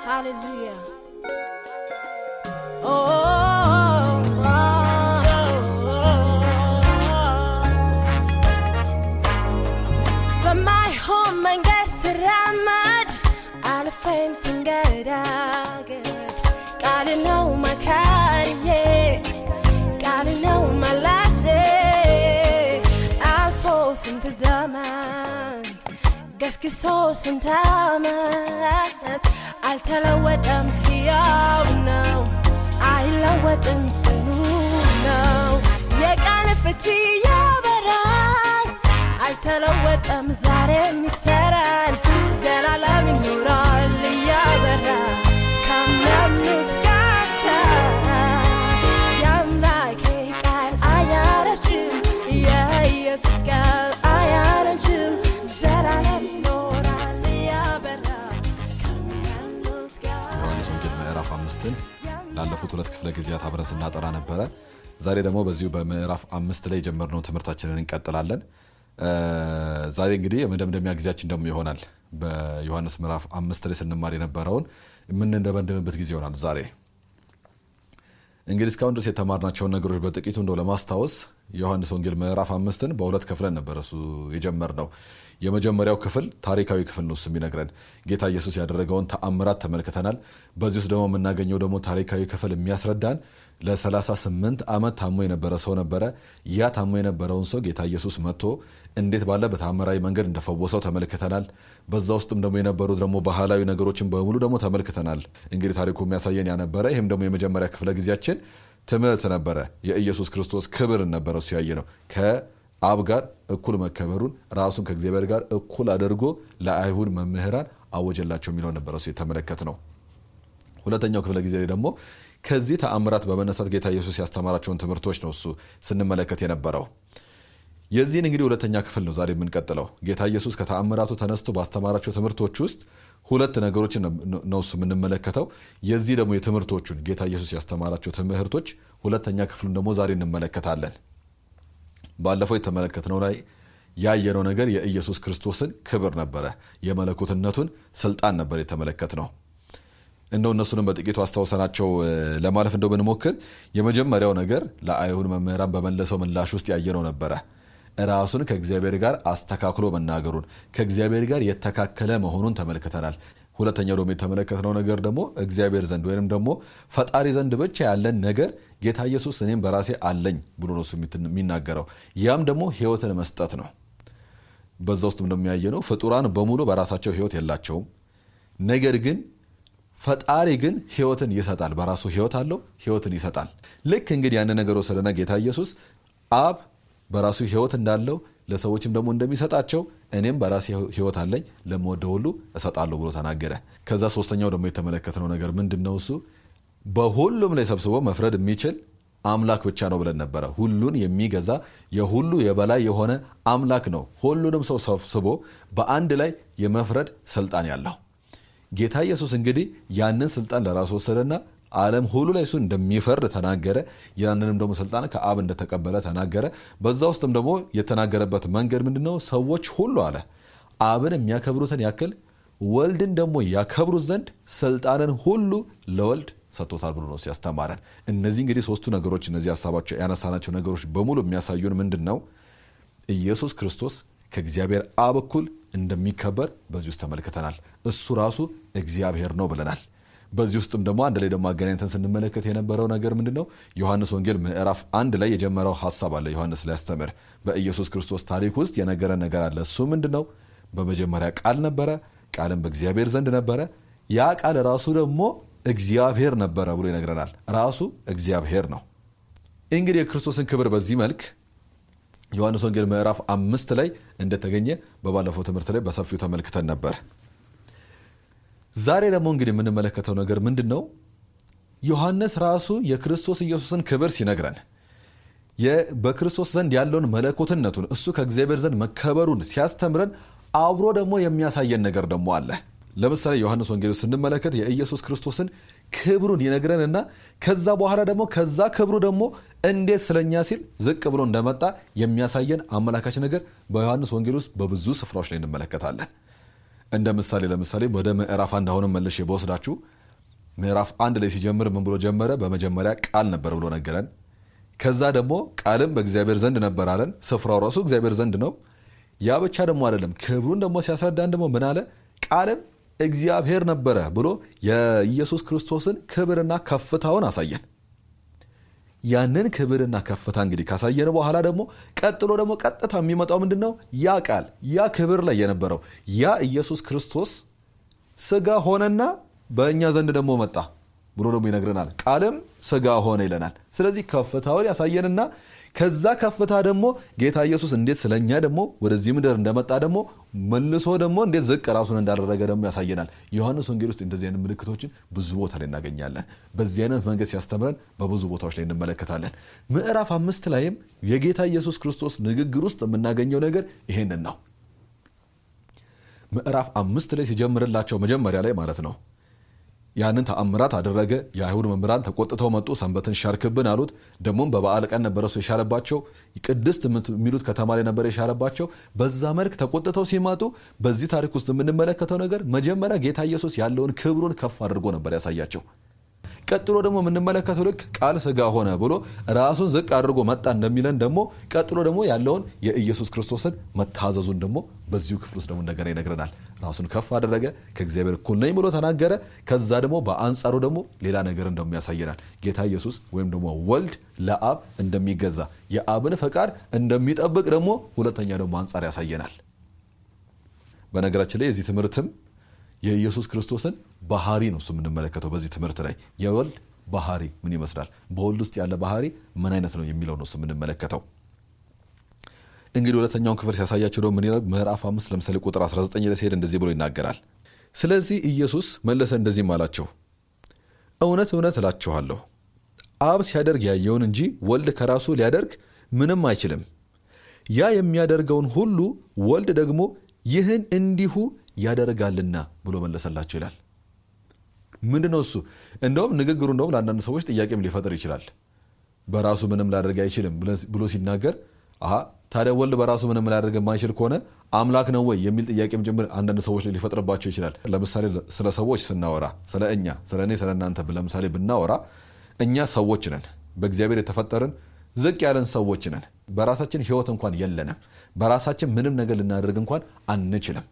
Hallelujah. Oh, oh, oh, በማይሆን መንገድ ስራመድ አልፌም ስንገዳገድ ቃል ነው መካሪዬ ቃል ነው መላሴ አልፎ ስንት ዘመን ገስግሶ ስንት ዓመት አልተለወጠም፣ ሕያው ነው፣ አይለወጥም፣ ጽኑ ነው። የቃል ፍቺ ያበራል፣ አልተለወጠም፣ ዛሬም ይሰራል፣ ዘላለም ይኖራል እያበራ ካመኑት ጋር የአምላኬ ቃል አያረጅም፣ የኢየሱስ ቃል አያረጅም፣ ዘላለም ይኖራል እያበራ ካመኑት ጋር ዮሐንስ ወንጌል ምዕራፍ አምስትን ላለፉት ሁለት ክፍለ ጊዜያት አብረን ስናጠራ ነበረ። ዛሬ ደግሞ በዚሁ በምዕራፍ አምስት ላይ የጀመርነው ትምህርታችንን እንቀጥላለን። እ ዛሬ እንግዲህ የመደምደሚያ ጊዜያችን ደግሞ ይሆናል። በዮሐንስ ምዕራፍ አምስት ላይ ስንማር የነበረውን የምንደመድምበት ጊዜ ይሆናል ዛሬ። እንግዲህ እስካሁን ድረስ የተማርናቸውን ነገሮች በጥቂቱ እንደው ለማስታወስ የዮሐንስ ወንጌል ምዕራፍ አምስትን በሁለት ክፍለን ነበር እሱ የጀመርነው። የመጀመሪያው ክፍል ታሪካዊ ክፍል ነው። እሱ የሚነግረን ጌታ ኢየሱስ ያደረገውን ተአምራት ተመልክተናል። በዚህ ውስጥ ደግሞ የምናገኘው ደግሞ ታሪካዊ ክፍል የሚያስረዳን ለ38 ዓመት ታሞ የነበረ ሰው ነበረ። ያ ታሞ የነበረውን ሰው ጌታ ኢየሱስ መጥቶ እንዴት ባለ በተአምራዊ መንገድ እንደፈወሰው ተመልክተናል። በዛ ውስጥም ደግሞ የነበሩት ደግሞ ባህላዊ ነገሮችን በሙሉ ደግሞ ተመልክተናል። እንግዲህ ታሪኩ የሚያሳየን ያነበረ ይህም ደግሞ የመጀመሪያ ክፍለ ጊዜያችን ትምህርት ነበረ። የኢየሱስ ክርስቶስ ክብርን ነበረ እሱ ያየ ነው ከአብ ጋር እኩል መከበሩን ራሱን ከእግዚአብሔር ጋር እኩል አድርጎ ለአይሁድ መምህራን አወጀላቸው የሚለው ነበረ እሱ የተመለከት ነው። ሁለተኛው ክፍለ ጊዜ ላይ ደግሞ ከዚህ ተአምራት በመነሳት ጌታ ኢየሱስ ያስተማራቸውን ትምህርቶች ነው እሱ ስንመለከት የነበረው። የዚህን እንግዲህ ሁለተኛ ክፍል ነው ዛሬ የምንቀጥለው። ጌታ ኢየሱስ ከተአምራቱ ተነስቶ ባስተማራቸው ትምህርቶች ውስጥ ሁለት ነገሮችን ነው እሱ የምንመለከተው። የዚህ ደግሞ የትምህርቶቹን ጌታ ኢየሱስ ያስተማራቸው ትምህርቶች ሁለተኛ ክፍሉን ደግሞ ዛሬ እንመለከታለን። ባለፈው የተመለከትነው ላይ ያየነው ነገር የኢየሱስ ክርስቶስን ክብር ነበረ። የመለኮትነቱን ስልጣን ነበር የተመለከት ነው። እንደው እነሱንም በጥቂቱ አስታውሰናቸው ለማለፍ እንደው ብንሞክር የመጀመሪያው ነገር ለአይሁድ መምህራን በመለሰው ምላሽ ውስጥ ያየነው ነበረ። ራሱን ከእግዚአብሔር ጋር አስተካክሎ መናገሩን ከእግዚአብሔር ጋር የተካከለ መሆኑን ተመልክተናል። ሁለተኛው ደግሞ የተመለከትነው ነገር ደግሞ እግዚአብሔር ዘንድ ወይም ደግሞ ፈጣሪ ዘንድ ብቻ ያለን ነገር ጌታ ኢየሱስ እኔም በራሴ አለኝ ብሎ ነው እሱ የሚናገረው። ያም ደግሞ ሕይወትን መስጠት ነው። በዛ ውስጥም እንደሚያየ ነው ፍጡራን በሙሉ በራሳቸው ሕይወት የላቸውም። ነገር ግን ፈጣሪ ግን ሕይወትን ይሰጣል። በራሱ ሕይወት አለው፣ ሕይወትን ይሰጣል። ልክ እንግዲህ ያን ነገር ወሰደና ጌታ ኢየሱስ አብ በራሱ ሕይወት እንዳለው ለሰዎችም ደግሞ እንደሚሰጣቸው እኔም በራሴ ሕይወት አለኝ ለምወደው ሁሉ እሰጣለሁ ብሎ ተናገረ። ከዛ ሶስተኛው ደግሞ የተመለከትነው ነገር ምንድን ነው? እሱ በሁሉም ላይ ሰብስቦ መፍረድ የሚችል አምላክ ብቻ ነው ብለን ነበረ። ሁሉን የሚገዛ የሁሉ የበላይ የሆነ አምላክ ነው። ሁሉንም ሰው ሰብስቦ በአንድ ላይ የመፍረድ ስልጣን ያለው ጌታ ኢየሱስ እንግዲህ ያንን ስልጣን ለራሱ ወሰደና ዓለም ሁሉ ላይ እሱ እንደሚፈርድ ተናገረ። ያንንም ደግሞ ስልጣን ከአብ እንደተቀበለ ተናገረ። በዛ ውስጥም ደግሞ የተናገረበት መንገድ ምንድን ነው? ሰዎች ሁሉ አለ አብን የሚያከብሩትን ያክል ወልድን ደግሞ ያከብሩት ዘንድ ስልጣንን ሁሉ ለወልድ ሰጥቶታል ብሎ ነው ሲያስተማረን። እነዚህ እንግዲህ ሶስቱ ነገሮች እነዚህ ሀሳባቸው ያነሳናቸው ነገሮች በሙሉ የሚያሳዩን ምንድን ነው? ኢየሱስ ክርስቶስ ከእግዚአብሔር አብ እኩል እንደሚከበር በዚህ ውስጥ ተመልክተናል። እሱ ራሱ እግዚአብሔር ነው ብለናል። በዚህ ውስጥም ደግሞ አንድ ላይ ደግሞ አገናኝተን ስንመለከት የነበረው ነገር ምንድን ነው? ዮሐንስ ወንጌል ምዕራፍ አንድ ላይ የጀመረው ሀሳብ አለ። ዮሐንስ ሊያስተምር በኢየሱስ ክርስቶስ ታሪክ ውስጥ የነገረን ነገር አለ። እሱ ምንድን ነው? በመጀመሪያ ቃል ነበረ፣ ቃልም በእግዚአብሔር ዘንድ ነበረ፣ ያ ቃል ራሱ ደግሞ እግዚአብሔር ነበረ ብሎ ይነግረናል። ራሱ እግዚአብሔር ነው። እንግዲህ የክርስቶስን ክብር በዚህ መልክ ዮሐንስ ወንጌል ምዕራፍ አምስት ላይ እንደተገኘ በባለፈው ትምህርት ላይ በሰፊው ተመልክተን ነበር። ዛሬ ደግሞ እንግዲህ የምንመለከተው ነገር ምንድን ነው? ዮሐንስ ራሱ የክርስቶስ ኢየሱስን ክብር ሲነግረን በክርስቶስ ዘንድ ያለውን መለኮትነቱን እሱ ከእግዚአብሔር ዘንድ መከበሩን ሲያስተምረን አብሮ ደግሞ የሚያሳየን ነገር ደግሞ አለ። ለምሳሌ ዮሐንስ ወንጌል ስንመለከት የኢየሱስ ክርስቶስን ክብሩን ይነግረንና ከዛ በኋላ ደግሞ ከዛ ክብሩ ደግሞ እንዴት ስለኛ ሲል ዝቅ ብሎ እንደመጣ የሚያሳየን አመላካች ነገር በዮሐንስ ወንጌል ውስጥ በብዙ ስፍራዎች ላይ እንመለከታለን። እንደ ምሳሌ ለምሳሌ ወደ ምዕራፍ አንድ አሁንም መልሼ በወስዳችሁ ምዕራፍ አንድ ላይ ሲጀምር ምን ብሎ ጀመረ? በመጀመሪያ ቃል ነበር ብሎ ነገረን። ከዛ ደግሞ ቃልም በእግዚአብሔር ዘንድ ነበር አለን። ስፍራው ራሱ እግዚአብሔር ዘንድ ነው። ያ ብቻ ደግሞ አይደለም። ክብሩን ደግሞ ሲያስረዳን ደግሞ ምን አለ? ቃልም እግዚአብሔር ነበረ ብሎ የኢየሱስ ክርስቶስን ክብርና ከፍታውን አሳየን። ያንን ክብርና ከፍታ እንግዲህ ካሳየን በኋላ ደግሞ ቀጥሎ ደግሞ ቀጥታ የሚመጣው ምንድን ነው? ያ ቃል ያ ክብር ላይ የነበረው ያ ኢየሱስ ክርስቶስ ስጋ ሆነና በእኛ ዘንድ ደግሞ መጣ ብሎ ደግሞ ይነግረናል። ቃልም ስጋ ሆነ ይለናል። ስለዚህ ከፍታውን ያሳየንና ከዛ ከፍታ ደግሞ ጌታ ኢየሱስ እንዴት ስለኛ ደግሞ ወደዚህ ምድር እንደመጣ ደግሞ መልሶ ደግሞ እንዴት ዝቅ ራሱን እንዳደረገ ደግሞ ያሳየናል። ዮሐንስ ወንጌል ውስጥ እንደዚህ አይነት ምልክቶችን ብዙ ቦታ ላይ እናገኛለን። በዚህ አይነት መንገድ ሲያስተምረን በብዙ ቦታዎች ላይ እንመለከታለን። ምዕራፍ አምስት ላይም የጌታ ኢየሱስ ክርስቶስ ንግግር ውስጥ የምናገኘው ነገር ይሄንን ነው። ምዕራፍ አምስት ላይ ሲጀምርላቸው መጀመሪያ ላይ ማለት ነው ያንን ተአምራት አደረገ። የአይሁድ መምህራን ተቆጥተው መጡ። ሰንበትን ሻርክብን አሉት። ደግሞም በበዓል ቀን ነበረ እሱ የሻረባቸው ቅድስት የሚሉት ከተማ ላይ ነበረ የሻረባቸው። በዛ መልክ ተቆጥተው ሲመጡ በዚህ ታሪክ ውስጥ የምንመለከተው ነገር መጀመሪያ ጌታ ኢየሱስ ያለውን ክብሩን ከፍ አድርጎ ነበር ያሳያቸው። ቀጥሎ ደግሞ የምንመለከተው ልክ ቃል ስጋ ሆነ ብሎ ራሱን ዝቅ አድርጎ መጣ እንደሚለን ደግሞ ቀጥሎ ደግሞ ያለውን የኢየሱስ ክርስቶስን መታዘዙን ደግሞ በዚሁ ክፍል ውስጥ ደግሞ እንደገና ይነግረናል። ራሱን ከፍ አደረገ፣ ከእግዚአብሔር እኩል ነኝ ብሎ ተናገረ። ከዛ ደግሞ በአንጻሩ ደግሞ ሌላ ነገር እንደሞ ያሳየናል። ጌታ ኢየሱስ ወይም ደግሞ ወልድ ለአብ እንደሚገዛ የአብን ፈቃድ እንደሚጠብቅ ደግሞ ሁለተኛ ደግሞ አንጻር ያሳየናል። በነገራችን ላይ የዚህ ትምህርትም የኢየሱስ ክርስቶስን ባህሪ ነው እሱ የምንመለከተው። በዚህ ትምህርት ላይ የወልድ ባህሪ ምን ይመስላል፣ በወልድ ውስጥ ያለ ባህሪ ምን አይነት ነው የሚለው ነው እሱ የምንመለከተው። እንግዲህ ሁለተኛውን ክፍል ሲያሳያቸው ደግሞ ምን ይላል? ምዕራፍ አምስት ለምሳሌ ቁጥር 19 ላይ ሲሄድ እንደዚህ ብሎ ይናገራል። ስለዚህ ኢየሱስ መለሰ እንደዚህም አላቸው፣ እውነት እውነት እላችኋለሁ አብ ሲያደርግ ያየውን እንጂ ወልድ ከራሱ ሊያደርግ ምንም አይችልም። ያ የሚያደርገውን ሁሉ ወልድ ደግሞ ይህን እንዲሁ ያደርጋልና ብሎ መለሰላቸው ይላል። ምንድን ነው እሱ? እንደውም ንግግሩ እንደውም ለአንዳንድ ሰዎች ጥያቄም ሊፈጥር ይችላል። በራሱ ምንም ላደርግ አይችልም ብሎ ሲናገር አሀ ታዲያ ወልድ በራሱ ምንም ላደርግ የማይችል ከሆነ አምላክ ነው ወይ የሚል ጥያቄም ጭምር አንዳንድ ሰዎች ላይ ሊፈጥርባቸው ይችላል። ለምሳሌ ስለ ሰዎች ስናወራ ስለ እኛ ስለ እኔ ስለ እናንተ ለምሳሌ ብናወራ እኛ ሰዎች ነን፣ በእግዚአብሔር የተፈጠርን ዝቅ ያለን ሰዎች ነን። በራሳችን ሕይወት እንኳን የለንም። በራሳችን ምንም ነገር ልናደርግ እንኳን አንችልም።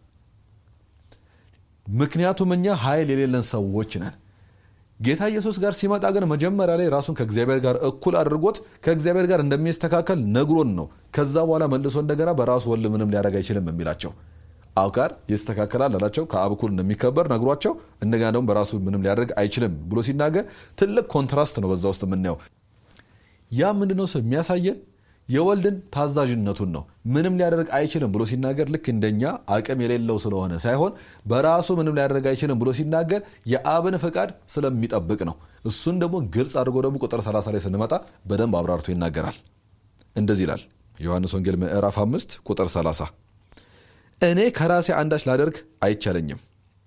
ምክንያቱም እኛ ኃይል የሌለን ሰዎች ነን። ጌታ ኢየሱስ ጋር ሲመጣ ግን መጀመሪያ ላይ ራሱን ከእግዚአብሔር ጋር እኩል አድርጎት ከእግዚአብሔር ጋር እንደሚስተካከል ነግሮን ነው። ከዛ በኋላ መልሶ እንደገና በራሱ ወልድ ምንም ሊያደርግ አይችልም የሚላቸው አብ ጋር ይስተካከላል አላቸው። ከአብ እኩል እንደሚከበር ነግሯቸው እንደገና ደግሞ በራሱ ምንም ሊያደርግ አይችልም ብሎ ሲናገር ትልቅ ኮንትራስት ነው በዛ ውስጥ የምናየው። ያ ምንድነው የሚያሳየን የወልድን ታዛዥነቱን ነው። ምንም ሊያደርግ አይችልም ብሎ ሲናገር ልክ እንደኛ አቅም የሌለው ስለሆነ ሳይሆን በራሱ ምንም ሊያደርግ አይችልም ብሎ ሲናገር የአብን ፈቃድ ስለሚጠብቅ ነው። እሱን ደግሞ ግልጽ አድርጎ ደግሞ ቁጥር 30 ላይ ስንመጣ በደንብ አብራርቶ ይናገራል። እንደዚህ ይላል ዮሐንስ ወንጌል ምዕራፍ 5 ቁጥር 30 እኔ ከራሴ አንዳች ላደርግ አይቻለኝም፣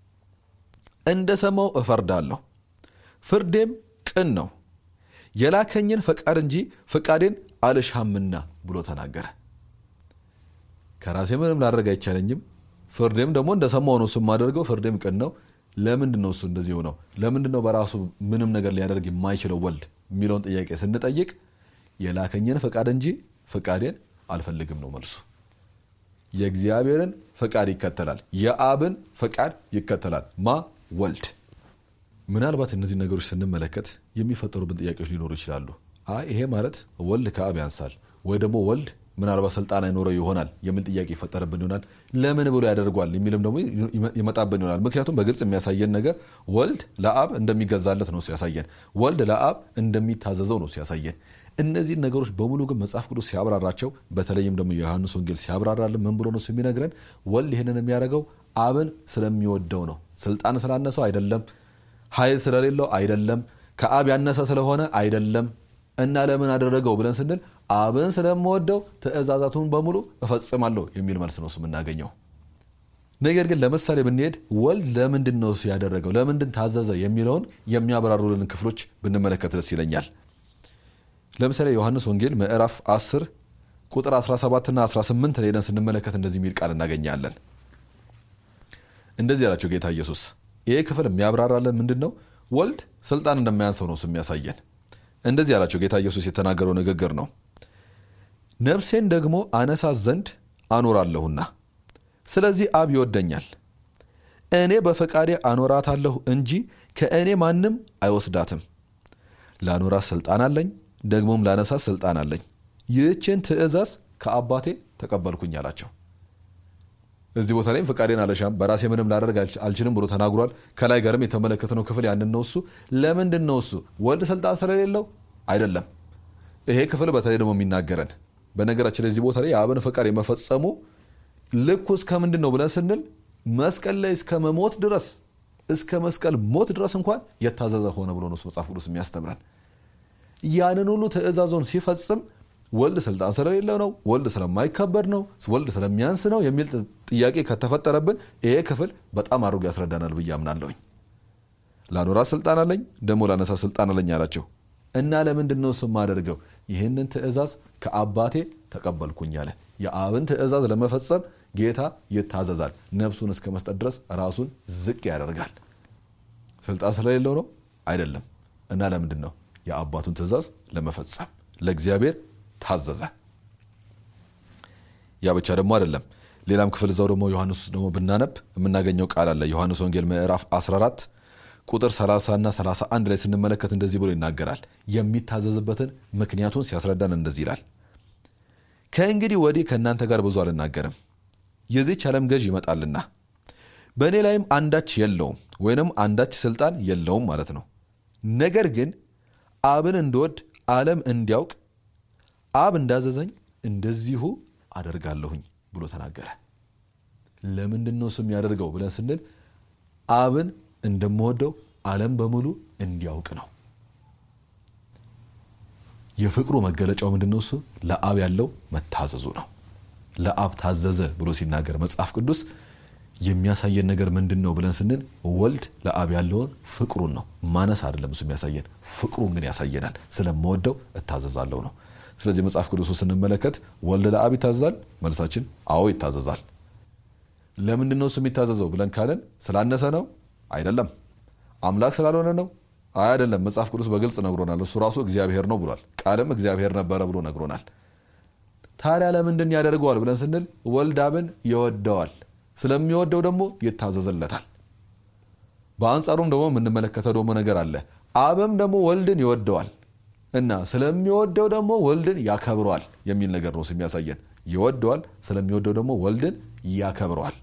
እንደ ሰማው እፈርዳለሁ፣ ፍርዴም ቅን ነው የላከኝን ፈቃድ እንጂ ፈቃዴን አልሻምና ብሎ ተናገረ። ከራሴ ምንም ላደርግ አይቻለኝም፣ ፍርዴም ደግሞ እንደሰማው ነው እሱ የማደርገው፣ ፍርዴም ቅን ነው። ለምንድን ነው እሱ እንደዚህ ሆነው? ለምንድን ነው በራሱ ምንም ነገር ሊያደርግ የማይችለው ወልድ የሚለውን ጥያቄ ስንጠይቅ የላከኝን ፈቃድ እንጂ ፈቃዴን አልፈልግም ነው መልሱ። የእግዚአብሔርን ፈቃድ ይከተላል፣ የአብን ፈቃድ ይከተላል። ማ ወልድ ምናልባት እነዚህ ነገሮች ስንመለከት የሚፈጠሩብን ጥያቄዎች ሊኖሩ ይችላሉ። አይ ይሄ ማለት ወልድ ከአብ ያንሳል ወይ ደግሞ ወልድ ምናልባት ስልጣን አይኖረው ይሆናል የሚል ጥያቄ ይፈጠርብን ይሆናል። ለምን ብሎ ያደርጓል የሚልም ደግሞ ይመጣብን ይሆናል። ምክንያቱም በግልጽ የሚያሳየን ነገር ወልድ ለአብ እንደሚገዛለት ነው ያሳየን። ወልድ ለአብ እንደሚታዘዘው ነው ያሳየን። እነዚህን ነገሮች በሙሉ ግን መጽሐፍ ቅዱስ ሲያብራራቸው፣ በተለይም ደግሞ የዮሐንስ ወንጌል ሲያብራራልን ምን ብሎ ነው የሚነግረን? ወልድ ይህንን የሚያደርገው አብን ስለሚወደው ነው። ስልጣን ስላነሰው አይደለም ኃይል ስለሌለው አይደለም። ከአብ ያነሰ ስለሆነ አይደለም። እና ለምን አደረገው ብለን ስንል አብን ስለምወደው ትእዛዛቱን በሙሉ እፈጽማለሁ የሚል መልስ ነው የምናገኘው። ነገር ግን ለምሳሌ ብንሄድ ወልድ ለምንድን ነው እሱ ያደረገው ለምንድን ታዘዘ የሚለውን የሚያብራሩልን ክፍሎች ብንመለከት ደስ ይለኛል። ለምሳሌ ዮሐንስ ወንጌል ምዕራፍ 10 ቁጥር 17ና 18 ላይ ሄደን ስንመለከት እንደዚህ የሚል ቃል እናገኛለን። እንደዚህ ያላቸው ጌታ ኢየሱስ ይሄ ክፍል የሚያብራራለን ምንድን ነው ወልድ ስልጣን እንደማያንሰው ነው የሚያሳየን እንደዚህ ያላቸው ጌታ ኢየሱስ የተናገረው ንግግር ነው ነፍሴን ደግሞ አነሳት ዘንድ አኖራለሁና ስለዚህ አብ ይወደኛል እኔ በፈቃዴ አኖራታለሁ እንጂ ከእኔ ማንም አይወስዳትም ላኖራት ስልጣን አለኝ ደግሞም ላነሳት ስልጣን አለኝ ይህችን ትእዛዝ ከአባቴ ተቀበልኩኝ አላቸው እዚህ ቦታ ላይም ፈቃዴን አለሻም በራሴ ምንም ላደርግ አልችልም ብሎ ተናግሯል ከላይ ጋርም የተመለከትነው ክፍል ያንን ነው እሱ ለምንድን ነው እሱ ወልድ ስልጣን ስለሌለው አይደለም ይሄ ክፍል በተለይ ደግሞ የሚናገረን በነገራችን ለዚህ ቦታ ላይ የአብን ፈቃድ የመፈጸሙ ልኩ እስከ ምንድን ነው ብለን ስንል መስቀል ላይ እስከ መሞት ድረስ እስከ መስቀል ሞት ድረስ እንኳን የታዘዘ ሆነ ብሎ ነው መጽሐፍ ቅዱስ የሚያስተምረን ያንን ሁሉ ትእዛዞን ሲፈጽም ወልድ ስልጣን ስለሌለው ነው ወልድ ስለማይከበድ ነው ወልድ ስለሚያንስ ነው የሚል ጥያቄ ከተፈጠረብን ይሄ ክፍል በጣም አድርጎ ያስረዳናል ብዬ አምናለሁኝ ላኖራ ስልጣን አለኝ ደግሞ ላነሳ ስልጣን አለኝ አላቸው እና ለምንድን ነው እሱ የማደርገው ይህንን ትእዛዝ ከአባቴ ተቀበልኩኝ አለ የአብን ትእዛዝ ለመፈጸም ጌታ ይታዘዛል ነፍሱን እስከ መስጠት ድረስ ራሱን ዝቅ ያደርጋል ስልጣን ስለሌለው ነው አይደለም እና ለምንድን ነው የአባቱን ትእዛዝ ለመፈጸም ለእግዚአብሔር ታዘዘ ያ ብቻ ደግሞ አይደለም ሌላም ክፍል እዛው ደግሞ ዮሐንስ ውስጥ ደግሞ ብናነብ የምናገኘው ቃል አለ ዮሐንስ ወንጌል ምዕራፍ 14 ቁጥር 30 እና 31 ላይ ስንመለከት እንደዚህ ብሎ ይናገራል የሚታዘዝበትን ምክንያቱን ሲያስረዳን እንደዚህ ይላል ከእንግዲህ ወዲህ ከእናንተ ጋር ብዙ አልናገርም የዚች ዓለም ገዥ ይመጣልና በእኔ ላይም አንዳች የለውም ወይንም አንዳች ስልጣን የለውም ማለት ነው ነገር ግን አብን እንድወድ ዓለም እንዲያውቅ አብ እንዳዘዘኝ እንደዚሁ አደርጋለሁኝ ብሎ ተናገረ ለምንድን ነው እሱ የሚያደርገው ብለን ስንል አብን እንደምወደው ዓለም በሙሉ እንዲያውቅ ነው የፍቅሩ መገለጫው ምንድን ነው እሱ ለአብ ያለው መታዘዙ ነው ለአብ ታዘዘ ብሎ ሲናገር መጽሐፍ ቅዱስ የሚያሳየን ነገር ምንድን ነው ብለን ስንል ወልድ ለአብ ያለውን ፍቅሩን ነው ማነስ አይደለም እሱ የሚያሳየን ፍቅሩን ግን ያሳየናል ስለምወደው እታዘዛለሁ ነው ስለዚህ መጽሐፍ ቅዱሱ ስንመለከት ወልድ ለአብ ይታዘዛል መልሳችን አዎ ይታዘዛል ለምንድን ነው እሱ የሚታዘዘው ብለን ካለን ስላነሰ ነው አይደለም አምላክ ስላልሆነ ነው አይደለም መጽሐፍ ቅዱስ በግልጽ ነግሮናል እሱ ራሱ እግዚአብሔር ነው ብሏል ቃልም እግዚአብሔር ነበረ ብሎ ነግሮናል ታዲያ ለምንድን ያደርገዋል ብለን ስንል ወልድ አብን ይወደዋል ስለሚወደው ደግሞ ይታዘዝለታል በአንጻሩም ደግሞ የምንመለከተው ደግሞ ነገር አለ አብም ደግሞ ወልድን ይወደዋል እና ስለሚወደው ደግሞ ወልድን ያከብረዋል የሚል ነገር ነው የሚያሳየን ይወደዋል ስለሚወደው ደግሞ ወልድን ያከብረዋል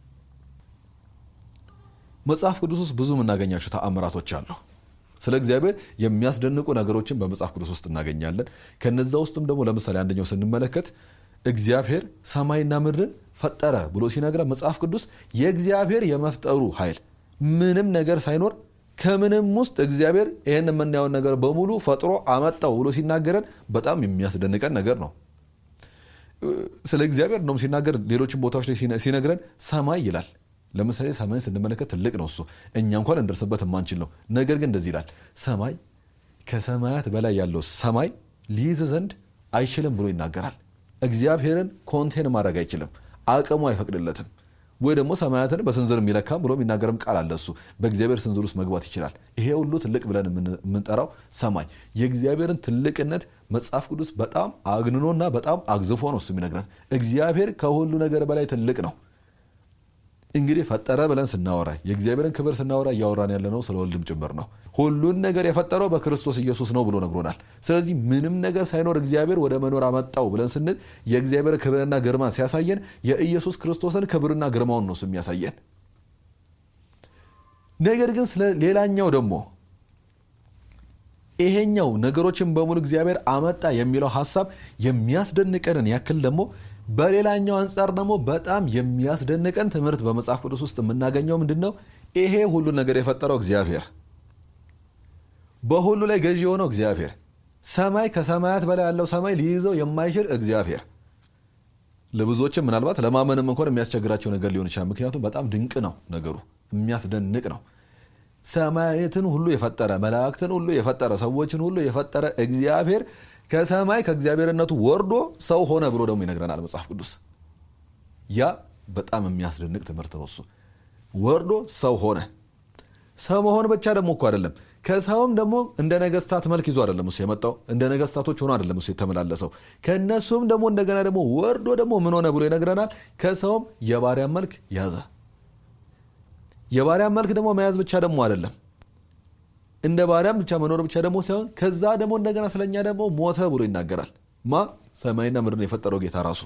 መጽሐፍ ቅዱስ ውስጥ ብዙ የምናገኛቸው ተአምራቶች አሉ ስለ እግዚአብሔር የሚያስደንቁ ነገሮችን በመጽሐፍ ቅዱስ ውስጥ እናገኛለን ከነዛ ውስጥም ደግሞ ለምሳሌ አንደኛው ስንመለከት እግዚአብሔር ሰማይና ምድርን ፈጠረ ብሎ ሲነግረ መጽሐፍ ቅዱስ የእግዚአብሔር የመፍጠሩ ኃይል ምንም ነገር ሳይኖር ከምንም ውስጥ እግዚአብሔር ይህን የምናየውን ነገር በሙሉ ፈጥሮ አመጣው ብሎ ሲናገረን በጣም የሚያስደንቀን ነገር ነው ስለ እግዚአብሔር እንደውም ሲናገር ሌሎችን ቦታዎች ላይ ሲነግረን ሰማይ ይላል ለምሳሌ ሰማይን ስንመለከት ትልቅ ነው እሱ እኛ እንኳን እንደርስበት የማንችል ነው ነገር ግን እንደዚህ ይላል ሰማይ ከሰማያት በላይ ያለው ሰማይ ሊይዝ ዘንድ አይችልም ብሎ ይናገራል እግዚአብሔርን ኮንቴን ማድረግ አይችልም አቅሙ አይፈቅድለትም ወይ ደግሞ ሰማያትን በስንዝር የሚለካም ብሎ የሚናገርም ቃል አለ እሱ በእግዚአብሔር ስንዝር ውስጥ መግባት ይችላል ይሄ ሁሉ ትልቅ ብለን የምንጠራው ሰማይ የእግዚአብሔርን ትልቅነት መጽሐፍ ቅዱስ በጣም አግንኖና በጣም አግዝፎ ነው እሱ የሚነግረን እግዚአብሔር ከሁሉ ነገር በላይ ትልቅ ነው እንግዲህ ፈጠረ ብለን ስናወራ የእግዚአብሔርን ክብር ስናወራ እያወራን ያለ ነው ስለ ወልድም ጭምር ነው ሁሉን ነገር የፈጠረው በክርስቶስ ኢየሱስ ነው ብሎ ነግሮናል ስለዚህ ምንም ነገር ሳይኖር እግዚአብሔር ወደ መኖር አመጣው ብለን ስንል የእግዚአብሔር ክብርና ግርማ ሲያሳየን የኢየሱስ ክርስቶስን ክብርና ግርማውን ነው የሚያሳየን ነገር ግን ስለ ሌላኛው ደግሞ ይሄኛው ነገሮችን በሙሉ እግዚአብሔር አመጣ የሚለው ሀሳብ የሚያስደንቀንን ያክል ደግሞ በሌላኛው አንጻር ደግሞ በጣም የሚያስደንቀን ትምህርት በመጽሐፍ ቅዱስ ውስጥ የምናገኘው ምንድን ነው ይሄ ሁሉ ነገር የፈጠረው እግዚአብሔር በሁሉ ላይ ገዢ የሆነው እግዚአብሔር ሰማይ ከሰማያት በላይ ያለው ሰማይ ሊይዘው የማይችል እግዚአብሔር ለብዙዎችም ምናልባት ለማመንም እንኳን የሚያስቸግራቸው ነገር ሊሆን ይችላል ምክንያቱም በጣም ድንቅ ነው ነገሩ የሚያስደንቅ ነው ሰማያትን ሁሉ የፈጠረ መላእክትን ሁሉ የፈጠረ ሰዎችን ሁሉ የፈጠረ እግዚአብሔር ከሰማይ ከእግዚአብሔርነቱ ወርዶ ሰው ሆነ ብሎ ደግሞ ይነግረናል መጽሐፍ ቅዱስ ያ በጣም የሚያስደንቅ ትምህርት ነው እሱ ወርዶ ሰው ሆነ ሰው መሆን ብቻ ደግሞ እኮ አይደለም ከሰውም ደግሞ እንደ ነገስታት መልክ ይዞ አይደለም እሱ የመጣው እንደ ነገስታቶች ሆኖ አይደለም እሱ የተመላለሰው ከእነሱም ደግሞ እንደገና ደግሞ ወርዶ ደግሞ ምን ሆነ ብሎ ይነግረናል ከሰውም የባሪያን መልክ ያዘ የባሪያን መልክ ደግሞ መያዝ ብቻ ደግሞ አይደለም እንደ ባሪያም ብቻ መኖር ብቻ ደግሞ ሳይሆን ከዛ ደግሞ እንደገና ስለኛ ደግሞ ሞተ ብሎ ይናገራል ማ ሰማይና ምድርን የፈጠረው ጌታ ራሱ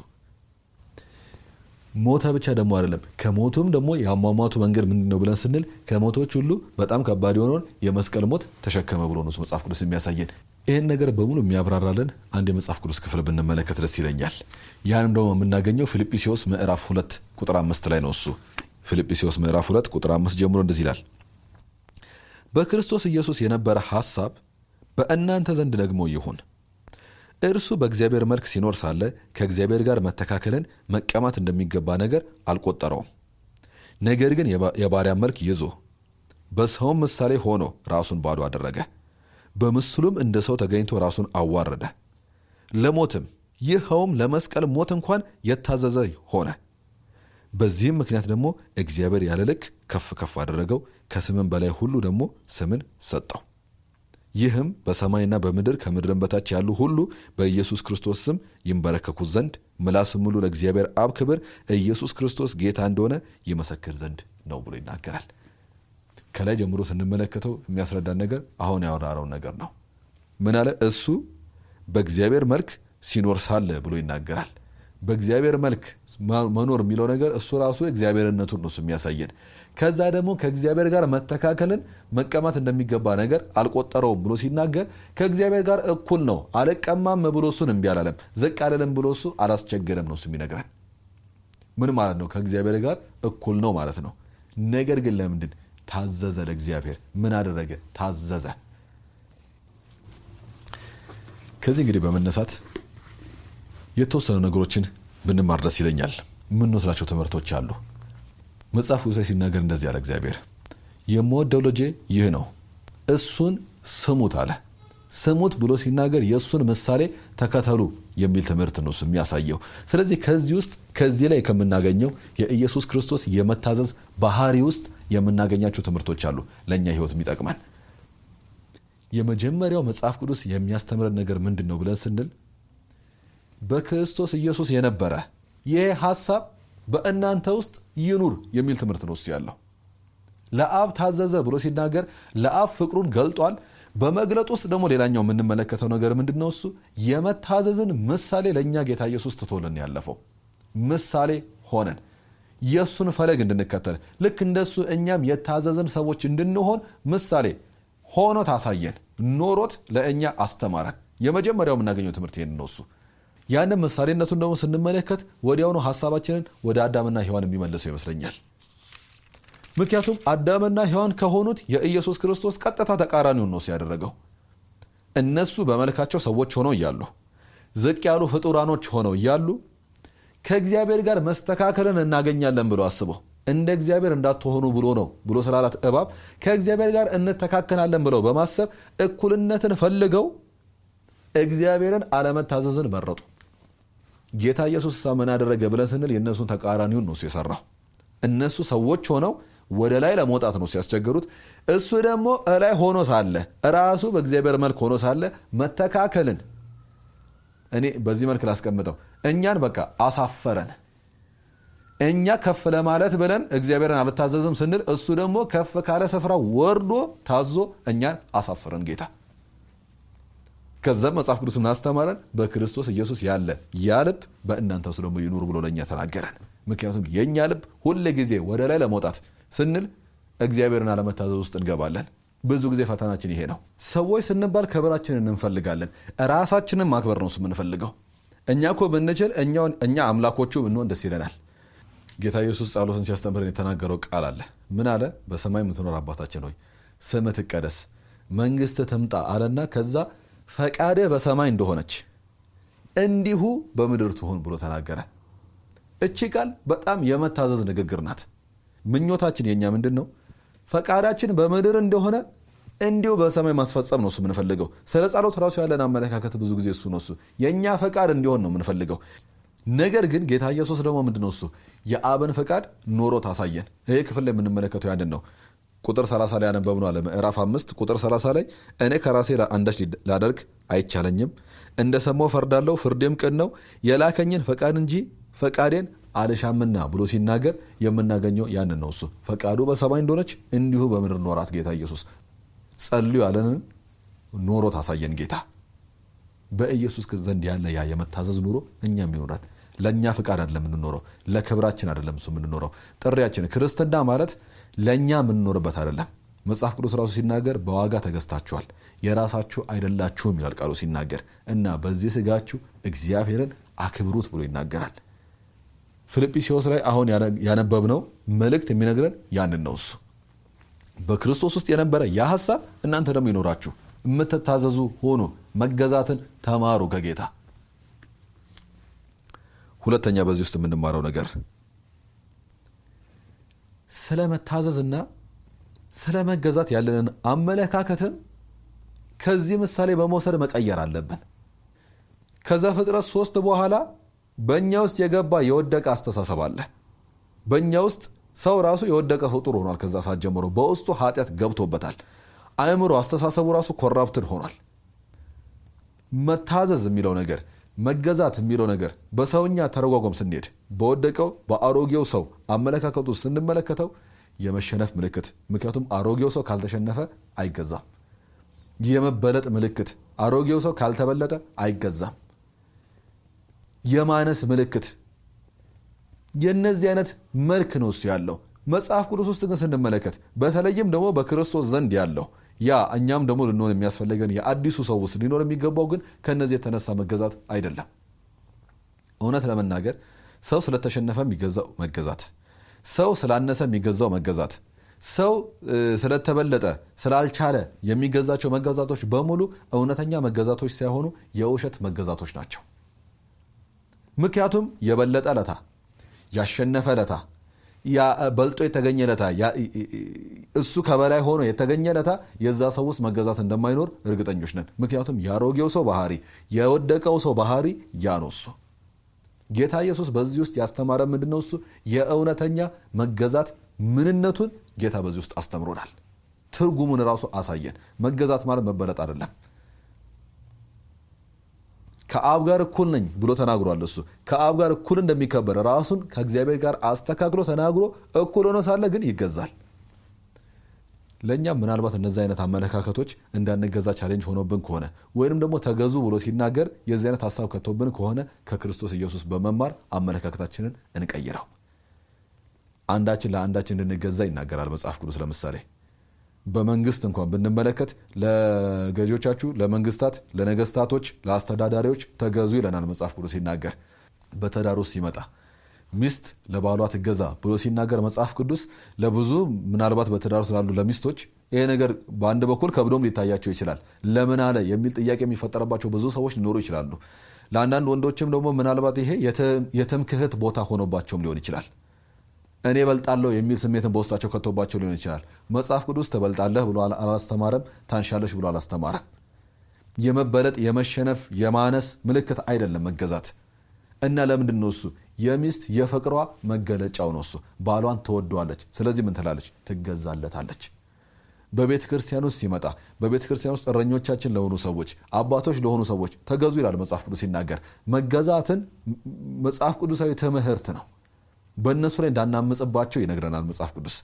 ሞተ ብቻ ደግሞ አይደለም ከሞቱም ደግሞ የአሟሟቱ መንገድ ምንድን ነው ብለን ስንል ከሞቶች ሁሉ በጣም ከባድ የሆነውን የመስቀል ሞት ተሸከመ ብሎ ነው መጽሐፍ ቅዱስ የሚያሳየን ይህን ነገር በሙሉ የሚያብራራልን አንድ የመጽሐፍ ቅዱስ ክፍል ብንመለከት ደስ ይለኛል ያንም ደግሞ የምናገኘው ፊልጵስዎስ ምዕራፍ ሁለት ቁጥር አምስት ላይ ነው እሱ ፊልጵስዎስ ምዕራፍ ሁለት ቁጥር አምስት ጀምሮ እንደዚህ ይላል በክርስቶስ ኢየሱስ የነበረ ሐሳብ በእናንተ ዘንድ ደግሞ ይሁን እርሱ በእግዚአብሔር መልክ ሲኖር ሳለ ከእግዚአብሔር ጋር መተካከልን መቀማት እንደሚገባ ነገር አልቆጠረውም ነገር ግን የባሪያ መልክ ይዞ በሰውም ምሳሌ ሆኖ ራሱን ባዶ አደረገ በምስሉም እንደ ሰው ተገኝቶ ራሱን አዋረደ ለሞትም ይኸውም ለመስቀል ሞት እንኳን የታዘዘ ሆነ በዚህም ምክንያት ደግሞ እግዚአብሔር ያለ ልክ ከፍ ከፍ አደረገው ከስምም በላይ ሁሉ ደግሞ ስምን ሰጠው ይህም በሰማይና በምድር ከምድርን በታች ያሉ ሁሉ በኢየሱስ ክርስቶስ ስም ይንበረከኩት ዘንድ ምላስም ሙሉ ለእግዚአብሔር አብ ክብር ኢየሱስ ክርስቶስ ጌታ እንደሆነ ይመሰክር ዘንድ ነው ብሎ ይናገራል ከላይ ጀምሮ ስንመለከተው የሚያስረዳን ነገር አሁን ያወራረውን ነገር ነው ምን አለ እሱ በእግዚአብሔር መልክ ሲኖር ሳለ ብሎ ይናገራል በእግዚአብሔር መልክ መኖር የሚለው ነገር እሱ ራሱ እግዚአብሔርነቱን ነው የሚያሳየን ከዛ ደግሞ ከእግዚአብሔር ጋር መተካከልን መቀማት እንደሚገባ ነገር አልቆጠረውም ብሎ ሲናገር ከእግዚአብሔር ጋር እኩል ነው አልቀማም ብሎ እሱን እምቢ አላለም ዝቅ አለለም ብሎ እሱ አላስቸገረም ነው እሱ የሚነግረን ምን ማለት ነው ከእግዚአብሔር ጋር እኩል ነው ማለት ነው ነገር ግን ለምንድን ታዘዘ ለእግዚአብሔር ምን አደረገ ታዘዘ ከዚህ እንግዲህ በመነሳት የተወሰኑ ነገሮችን ብንማር ደስ ይለኛል የምንወስዳቸው ትምህርቶች አሉ መጽሐፍ ቅዱስ ሲናገር እንደዚህ አለ እግዚአብሔር የምወደው ልጄ ይህ ነው እሱን ስሙት አለ ስሙት ብሎ ሲናገር የእሱን ምሳሌ ተከተሉ የሚል ትምህርት ነው የሚያሳየው ስለዚህ ከዚህ ውስጥ ከዚህ ላይ ከምናገኘው የኢየሱስ ክርስቶስ የመታዘዝ ባህሪ ውስጥ የምናገኛቸው ትምህርቶች አሉ ለእኛ ህይወት የሚጠቅመን የመጀመሪያው መጽሐፍ ቅዱስ የሚያስተምረን ነገር ምንድን ነው ብለን ስንል በክርስቶስ ኢየሱስ የነበረ ይህ ሀሳብ በእናንተ ውስጥ ይኑር የሚል ትምህርት ነው እሱ ያለው ለአብ ታዘዘ ብሎ ሲናገር ለአብ ፍቅሩን ገልጧል በመግለጥ ውስጥ ደግሞ ሌላኛው የምንመለከተው ነገር ምንድን ነው እሱ የመታዘዝን ምሳሌ ለእኛ ጌታ ኢየሱስ ትቶልን ያለፈው ምሳሌ ሆነን የእሱን ፈለግ እንድንከተል ልክ እንደሱ እኛም የታዘዝን ሰዎች እንድንሆን ምሳሌ ሆኖ ታሳየን ኖሮት ለእኛ አስተማረን የመጀመሪያው የምናገኘው ትምህርት ይህን ነው እሱ ያንን ምሳሌነቱን ደግሞ ስንመለከት ወዲያውኑ ሀሳባችንን ወደ አዳምና ሔዋን የሚመልሰው ይመስለኛል ምክንያቱም አዳምና ሔዋን ከሆኑት የኢየሱስ ክርስቶስ ቀጥታ ተቃራኒውን ነው ያደረገው እነሱ በመልካቸው ሰዎች ሆነው እያሉ ዝቅ ያሉ ፍጡራኖች ሆነው እያሉ ከእግዚአብሔር ጋር መስተካከልን እናገኛለን ብሎ አስበው እንደ እግዚአብሔር እንዳትሆኑ ብሎ ነው ብሎ ስላላት እባብ ከእግዚአብሔር ጋር እንተካከላለን ብለው በማሰብ እኩልነትን ፈልገው እግዚአብሔርን አለመታዘዝን መረጡ ጌታ ኢየሱስ ሳ ምን አደረገ ብለን ስንል የእነሱን ተቃራኒውን ነው የሰራው እነሱ ሰዎች ሆነው ወደ ላይ ለመውጣት ነው ሲያስቸገሩት እሱ ደግሞ እላይ ሆኖ ሳለ ራሱ በእግዚአብሔር መልክ ሆኖ ሳለ መተካከልን እኔ በዚህ መልክ ላስቀምጠው እኛን በቃ አሳፈረን እኛ ከፍ ለማለት ብለን እግዚአብሔርን አልታዘዝም ስንል እሱ ደግሞ ከፍ ካለ ስፍራ ወርዶ ታዞ እኛን አሳፈረን ጌታ ከዛም መጽሐፍ ቅዱስ እናስተማረን በክርስቶስ ኢየሱስ ያለ ያ ልብ በእናንተ ውስጥ ደግሞ ይኑር ብሎ ለእኛ ተናገረን ምክንያቱም የእኛ ልብ ሁል ጊዜ ወደ ላይ ለመውጣት ስንል እግዚአብሔርን አለመታዘዝ ውስጥ እንገባለን ብዙ ጊዜ ፈተናችን ይሄ ነው ሰዎች ስንባል ክብራችንን እንፈልጋለን ራሳችንን ማክበር ነው የምንፈልገው እኛ እኮ ብንችል እኛ አምላኮቹ ብንሆን ደስ ይለናል ጌታ ኢየሱስ ጸሎትን ሲያስተምረን የተናገረው ቃል አለ ምን አለ በሰማይ የምትኖር አባታችን ሆይ ስም ትቀደስ መንግስት ትምጣ አለና ከዛ ፈቃድህ በሰማይ እንደሆነች እንዲሁ በምድር ትሁን ብሎ ተናገረ እቺ ቃል በጣም የመታዘዝ ንግግር ናት ምኞታችን የኛ ምንድን ነው ፈቃዳችን በምድር እንደሆነ እንዲሁ በሰማይ ማስፈጸም ነው እሱ የምንፈልገው ስለ ጸሎት ራሱ ያለን አመለካከት ብዙ ጊዜ እሱ ነው እሱ የእኛ ፈቃድ እንዲሆን ነው የምንፈልገው ነገር ግን ጌታ ኢየሱስ ደግሞ ምንድነው እሱ የአብን ፈቃድ ኖሮ ታሳየን። ይሄ ክፍል ላይ የምንመለከተው ያንን ነው። ቁጥር 30 ላይ ያነበብነው አለ ምዕራፍ 5 ቁጥር 30 ላይ እኔ ከራሴ አንዳች ላደርግ አይቻለኝም፣ እንደ ሰማው ፈርዳለሁ፣ ፍርዴም ቅን ነው፣ የላከኝን ፈቃድ እንጂ ፈቃዴን አልሻምና ብሎ ሲናገር የምናገኘው ያንን ነው። እሱ ፈቃዱ በሰማይ እንደሆነች እንዲሁ በምድር ኖራት። ጌታ ኢየሱስ ጸልዩ ያለንን ኖሮ ታሳየን ጌታ በኢየሱስ ዘንድ ያለ ያ የመታዘዝ ኑሮ እኛም ይኖራል። ለእኛ ፍቃድ አይደለም የምንኖረው፣ ለክብራችን አይደለም እሱ የምንኖረው። ጥሪያችን ክርስትና ማለት ለእኛ የምንኖርበት አይደለም። መጽሐፍ ቅዱስ ራሱ ሲናገር በዋጋ ተገዝታችኋል፣ የራሳችሁ አይደላችሁም ይላል ቃሉ ሲናገር እና በዚህ ስጋችሁ እግዚአብሔርን አክብሩት ብሎ ይናገራል። ፊልጵስዩስ ላይ አሁን ያነበብነው መልእክት የሚነግረን ያንን ነው። እሱ በክርስቶስ ውስጥ የነበረ ያ ሀሳብ እናንተ ደግሞ ይኖራችሁ የምትታዘዙ ሆኑ፣ መገዛትን ተማሩ ከጌታ። ሁለተኛ በዚህ ውስጥ የምንማረው ነገር ስለ መታዘዝና ስለ መገዛት ያለንን አመለካከትም ከዚህ ምሳሌ በመውሰድ መቀየር አለብን። ከዘፍጥረት ሶስት በኋላ በእኛ ውስጥ የገባ የወደቀ አስተሳሰብ አለ። በእኛ ውስጥ ሰው ራሱ የወደቀ ፍጡር ሆኗል። ከዛ ሰዓት ጀምሮ በውስጡ ኃጢአት ገብቶበታል። አእምሮ፣ አስተሳሰቡ ራሱ ኮራፕትን ሆኗል። መታዘዝ የሚለው ነገር መገዛት የሚለው ነገር በሰውኛ ተረጓጓም ስንሄድ በወደቀው በአሮጌው ሰው አመለካከቱ ስንመለከተው የመሸነፍ ምልክት፣ ምክንያቱም አሮጌው ሰው ካልተሸነፈ አይገዛም። የመበለጥ ምልክት፣ አሮጌው ሰው ካልተበለጠ አይገዛም። የማነስ ምልክት፣ የእነዚህ አይነት መልክ ነው እሱ ያለው። መጽሐፍ ቅዱስ ውስጥ ግን ስንመለከት በተለይም ደግሞ በክርስቶስ ዘንድ ያለው ያ እኛም ደግሞ ልንሆን የሚያስፈልገን የአዲሱ ሰው ውስጥ ሊኖር የሚገባው ግን ከእነዚህ የተነሳ መገዛት አይደለም። እውነት ለመናገር ሰው ስለተሸነፈ የሚገዛው መገዛት፣ ሰው ስላነሰ የሚገዛው መገዛት፣ ሰው ስለተበለጠ ስላልቻለ የሚገዛቸው መገዛቶች በሙሉ እውነተኛ መገዛቶች ሳይሆኑ የውሸት መገዛቶች ናቸው። ምክንያቱም የበለጠ ለታ ያሸነፈ ለታ በልጦ የተገኘ ለታ እሱ ከበላይ ሆኖ የተገኘ ለታ የዛ ሰው ውስጥ መገዛት እንደማይኖር እርግጠኞች ነን። ምክንያቱም የአሮጌው ሰው ባህሪ የወደቀው ሰው ባህሪ ያ ነው። እሱ ጌታ ኢየሱስ በዚህ ውስጥ ያስተማረ ምንድን ነው? እሱ የእውነተኛ መገዛት ምንነቱን ጌታ በዚህ ውስጥ አስተምሮናል። ትርጉሙን ራሱ አሳየን። መገዛት ማለት መበለጥ አይደለም። ከአብ ጋር እኩል ነኝ ብሎ ተናግሯል። እሱ ከአብ ጋር እኩል እንደሚከበር ራሱን ከእግዚአብሔር ጋር አስተካክሎ ተናግሮ እኩል ሆኖ ሳለ ግን ይገዛል። ለእኛም ምናልባት እነዚህ አይነት አመለካከቶች እንዳንገዛ ቻሌንጅ ሆኖብን ከሆነ ወይንም ደግሞ ተገዙ ብሎ ሲናገር የዚህ አይነት ሀሳብ ከቶብን ከሆነ ከክርስቶስ ኢየሱስ በመማር አመለካከታችንን እንቀይረው። አንዳችን ለአንዳችን እንድንገዛ ይናገራል መጽሐፍ ቅዱስ። ለምሳሌ በመንግስት እንኳን ብንመለከት ለገዢዎቻችሁ፣ ለመንግስታት፣ ለነገስታቶች፣ ለአስተዳዳሪዎች ተገዙ ይለናል መጽሐፍ ቅዱስ ሲናገር። በትዳር ውስጥ ሲመጣ ሚስት ለባሏ ትገዛ ብሎ ሲናገር መጽሐፍ ቅዱስ ለብዙ ምናልባት በትዳር ውስጥ ላሉ ለሚስቶች ይሄ ነገር በአንድ በኩል ከብዶም ሊታያቸው ይችላል። ለምን አለ የሚል ጥያቄ የሚፈጠረባቸው ብዙ ሰዎች ሊኖሩ ይችላሉ። ለአንዳንድ ወንዶችም ደግሞ ምናልባት ይሄ የትምክህት ቦታ ሆኖባቸውም ሊሆን ይችላል። እኔ በልጣለሁ የሚል ስሜትን በውስጣቸው ከቶባቸው ሊሆን ይችላል። መጽሐፍ ቅዱስ ትበልጣለህ ብሎ አላስተማረም። ታንሻለሽ ብሎ አላስተማረም። የመበለጥ የመሸነፍ የማነስ ምልክት አይደለም መገዛት እና ለምንድን ነው እሱ የሚስት የፍቅሯ መገለጫው ነው። እሱ ባሏን ትወደዋለች። ስለዚህ ምን ትላለች? ትገዛለታለች። በቤተ ክርስቲያን ውስጥ ሲመጣ በቤተ ክርስቲያን ውስጥ እረኞቻችን ለሆኑ ሰዎች፣ አባቶች ለሆኑ ሰዎች ተገዙ ይላል መጽሐፍ ቅዱስ ሲናገር። መገዛትን መጽሐፍ ቅዱሳዊ ትምህርት ነው። በእነሱ ላይ እንዳናምጽባቸው ይነግረናል መጽሐፍ ቅዱስ።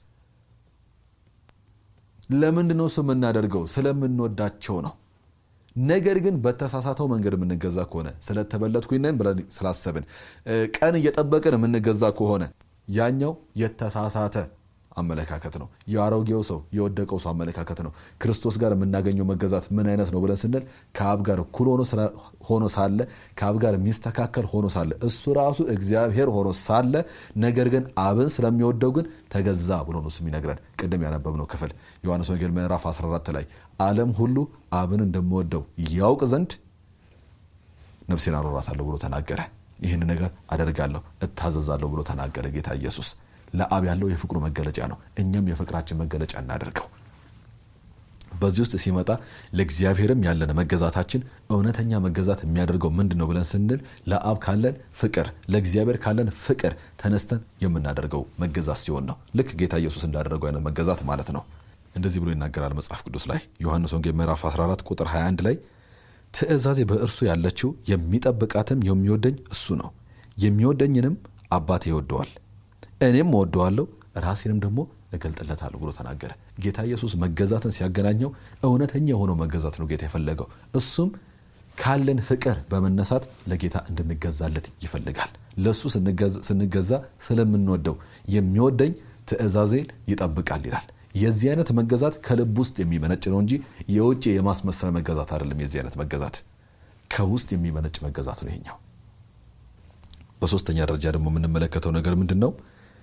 ለምንድን ነው እሱ የምናደርገው? ስለምንወዳቸው ነው። ነገር ግን በተሳሳተው መንገድ የምንገዛ ከሆነ ስለተበለጥኩኝ ነን ብለን ስላሰብን ቀን እየጠበቅን የምንገዛ ከሆነ ያኛው የተሳሳተ አመለካከት ነው። የአሮጌው ሰው የወደቀው ሰው አመለካከት ነው። ክርስቶስ ጋር የምናገኘው መገዛት ምን አይነት ነው ብለን ስንል ከአብ ጋር እኩል ሆኖ ሳለ ከአብ ጋር የሚስተካከል ሆኖ ሳለ እሱ ራሱ እግዚአብሔር ሆኖ ሳለ ነገር ግን አብን ስለሚወደው ግን ተገዛ ብሎ ነው እሱ የሚነግረን። ቅድም ያነበብነው ክፍል ዮሐንስ ወንጌል ምዕራፍ 14 ላይ ዓለም ሁሉ አብን እንደምወደው ያውቅ ዘንድ ነፍሴን አኖራታለሁ ብሎ ተናገረ። ይህን ነገር አደርጋለሁ እታዘዛለሁ ብሎ ተናገረ ጌታ ኢየሱስ። ለአብ ያለው የፍቅሩ መገለጫ ነው። እኛም የፍቅራችን መገለጫ እናደርገው። በዚህ ውስጥ ሲመጣ ለእግዚአብሔርም ያለን መገዛታችን እውነተኛ መገዛት የሚያደርገው ምንድን ነው ብለን ስንል ለአብ ካለን ፍቅር፣ ለእግዚአብሔር ካለን ፍቅር ተነስተን የምናደርገው መገዛት ሲሆን ነው። ልክ ጌታ ኢየሱስ እንዳደረገው አይነት መገዛት ማለት ነው። እንደዚህ ብሎ ይናገራል መጽሐፍ ቅዱስ ላይ ዮሐንስ ወንጌል ምዕራፍ 14 ቁጥር 21 ላይ ትእዛዜ በእርሱ ያለችው የሚጠብቃትም የሚወደኝ እሱ ነው፣ የሚወደኝንም አባቴ ይወደዋል፣ እኔም እወደዋለሁ፣ ራሴንም ደግሞ እገልጥለታለሁ ብሎ ተናገረ። ጌታ ኢየሱስ መገዛትን ሲያገናኘው እውነተኛ የሆነው መገዛት ነው ጌታ የፈለገው። እሱም ካለን ፍቅር በመነሳት ለጌታ እንድንገዛለት ይፈልጋል። ለእሱ ስንገዛ ስለምንወደው የሚወደኝ ትእዛዜን ይጠብቃል ይላል። የዚህ አይነት መገዛት ከልብ ውስጥ የሚመነጭ ነው እንጂ የውጭ የማስመሰል መገዛት አይደለም። የዚህ አይነት መገዛት ከውስጥ የሚመነጭ መገዛት ነው ይሄኛው። በሶስተኛ ደረጃ ደግሞ የምንመለከተው ነገር ምንድን ነው?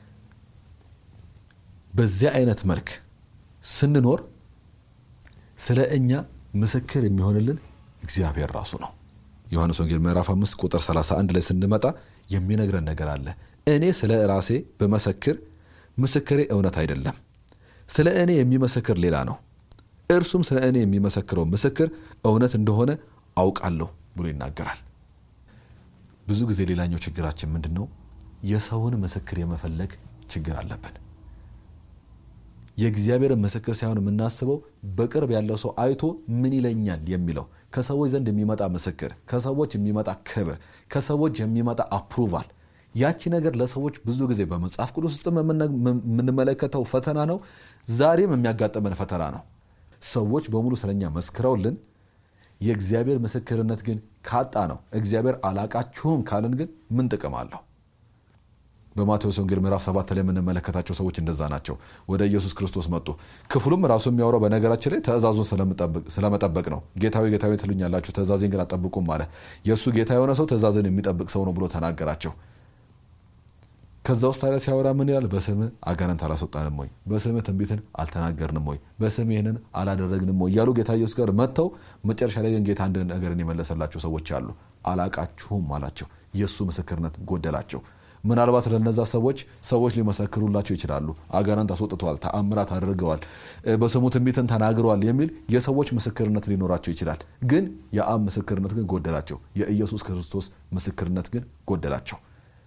በዚህ አይነት መልክ ስንኖር ስለ እኛ ምስክር የሚሆንልን እግዚአብሔር ራሱ ነው። ዮሐንስ ወንጌል ምዕራፍ 5 ቁጥር 31 ላይ ስንመጣ የሚነግረን ነገር አለ። እኔ ስለ ራሴ በመሰክር ምስክሬ እውነት አይደለም፣ ስለ እኔ የሚመሰክር ሌላ ነው። እርሱም ስለ እኔ የሚመሰክረው ምስክር እውነት እንደሆነ አውቃለሁ ብሎ ይናገራል። ብዙ ጊዜ ሌላኛው ችግራችን ምንድን ነው? የሰውን ምስክር የመፈለግ ችግር አለብን። የእግዚአብሔርን ምስክር ሳይሆን የምናስበው በቅርብ ያለው ሰው አይቶ ምን ይለኛል የሚለው ከሰዎች ዘንድ የሚመጣ ምስክር፣ ከሰዎች የሚመጣ ክብር፣ ከሰዎች የሚመጣ አፕሩቫል። ያቺ ነገር ለሰዎች ብዙ ጊዜ በመጽሐፍ ቅዱስ ውስጥ የምንመለከተው ፈተና ነው። ዛሬም የሚያጋጥመን ፈተና ነው። ሰዎች በሙሉ ስለኛ መስክረውልን የእግዚአብሔር ምስክርነት ግን ካጣ ነው እግዚአብሔር አላቃችሁም ካልን ግን ምን ጥቅም አለው? በማቴዎስ ወንጌል ምዕራፍ ሰባት ላይ የምንመለከታቸው ሰዎች እንደዛ ናቸው። ወደ ኢየሱስ ክርስቶስ መጡ። ክፍሉም ራሱ የሚያወራው በነገራችን ላይ ትእዛዙን ስለመጠበቅ ነው። ጌታዊ ጌታዊ ትሉኛላችሁ ትእዛዜን ግን አጠብቁም አለ። የእሱ ጌታ የሆነ ሰው ትእዛዝን የሚጠብቅ ሰው ነው ብሎ ተናገራቸው። ከዛ ውስጥ ታዲያ ሲያወራ ምን ይላል? በስምህ አጋንንት አላስወጣንም ወይ? በስምህ ትንቢትን አልተናገርንም ወይ? በስምህ ይህንን አላደረግንም ወይ? እያሉ ጌታ ኢየሱስ ጋር መጥተው መጨረሻ ላይ ግን ጌታ አንድ ነገርን የመለሰላቸው ሰዎች አሉ። አላቃችሁም አላቸው። የእሱ ምስክርነት ጎደላቸው። ምናልባት ለነዛ ሰዎች ሰዎች ሊመሰክሩላቸው ይችላሉ። አጋንንት አስወጥተዋል፣ ተአምራት አድርገዋል፣ በስሙ ትንቢትን ተናግረዋል የሚል የሰዎች ምስክርነት ሊኖራቸው ይችላል። ግን የአብ ምስክርነት ግን ጎደላቸው። የኢየሱስ ክርስቶስ ምስክርነት ግን ጎደላቸው።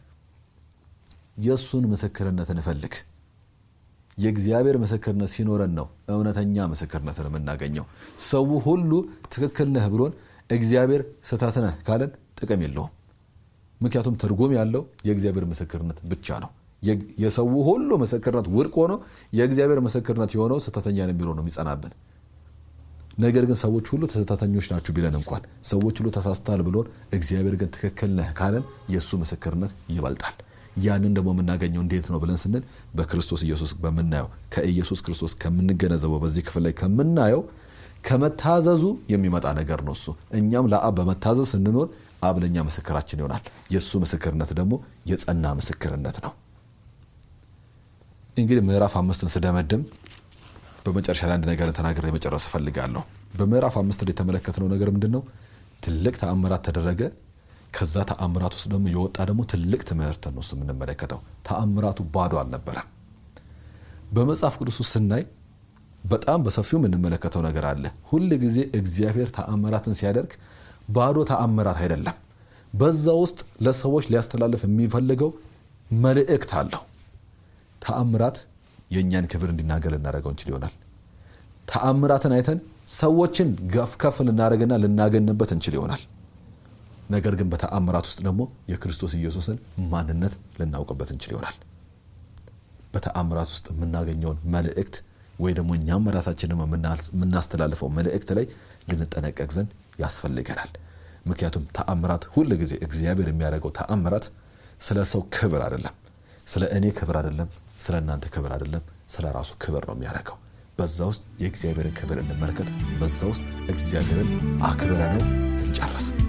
የእሱን ምስክርነት እንፈልግ። የእግዚአብሔር ምስክርነት ሲኖረን ነው እውነተኛ ምስክርነትን የምናገኘው። ሰው ሁሉ ትክክል ነህ ብሎን እግዚአብሔር ስህተት ነህ ካለን ጥቅም የለውም። ምክንያቱም ትርጉም ያለው የእግዚአብሔር ምስክርነት ብቻ ነው። የሰው ሁሉ ምስክርነት ውድቅ ሆኖ የእግዚአብሔር ምስክርነት የሆነው ስህተተኛ ነው የሚለው ነው የሚጸናብን። ነገር ግን ሰዎች ሁሉ ስህተተኞች ናችሁ ቢለን እንኳን ሰዎች ሁሉ ተሳስተሃል ብሎን እግዚአብሔር ግን ትክክል ነህ ካለን የእሱ ምስክርነት ይበልጣል። ያንን ደግሞ የምናገኘው እንዴት ነው ብለን ስንል በክርስቶስ ኢየሱስ በምናየው ከኢየሱስ ክርስቶስ ከምንገነዘበው በዚህ ክፍል ላይ ከምናየው ከመታዘዙ የሚመጣ ነገር ነው። እሱ እኛም ለአብ በመታዘዝ ስንኖር አብ ለእኛ ምስክራችን ይሆናል። የእሱ ምስክርነት ደግሞ የጸና ምስክርነት ነው። እንግዲህ ምዕራፍ አምስትን ስደመድም በመጨረሻ ላይ አንድ ነገር ተናግሬ መጨረስ እፈልጋለሁ። በምዕራፍ አምስት ላይ የተመለከትነው ነገር ምንድን ነው? ትልቅ ተአምራት ተደረገ። ከዛ ተአምራት ውስጥ ደግሞ የወጣ ደግሞ ትልቅ ትምህርት ነው እሱ የምንመለከተው። ተአምራቱ ባዶ አልነበረም። በመጽሐፍ ቅዱስ ውስጥ ስናይ በጣም በሰፊው የምንመለከተው ነገር አለ። ሁል ጊዜ እግዚአብሔር ተአምራትን ሲያደርግ ባዶ ተአምራት አይደለም። በዛ ውስጥ ለሰዎች ሊያስተላልፍ የሚፈልገው መልእክት አለው። ተአምራት የእኛን ክብር እንዲናገር ልናደርገው እንችል ይሆናል። ተአምራትን አይተን ሰዎችን ገፍ ከፍ ልናደርግና ልናገንበት እንችል ይሆናል። ነገር ግን በተአምራት ውስጥ ደግሞ የክርስቶስ ኢየሱስን ማንነት ልናውቅበት እንችል ይሆናል። በተአምራት ውስጥ የምናገኘውን መልእክት ወይ ደግሞ እኛም ራሳችን ደግሞ የምናስተላልፈው መልእክት ላይ ልንጠነቀቅ ዘንድ ያስፈልገናል። ምክንያቱም ተአምራት ሁል ጊዜ እግዚአብሔር የሚያደርገው ተአምራት ስለ ሰው ክብር አይደለም፣ ስለ እኔ ክብር አይደለም፣ ስለ እናንተ ክብር አይደለም፣ ስለ ራሱ ክብር ነው የሚያደርገው። በዛ ውስጥ የእግዚአብሔርን ክብር እንመልከት። በዛ ውስጥ እግዚአብሔርን አክብረ ነው እንጨርስ።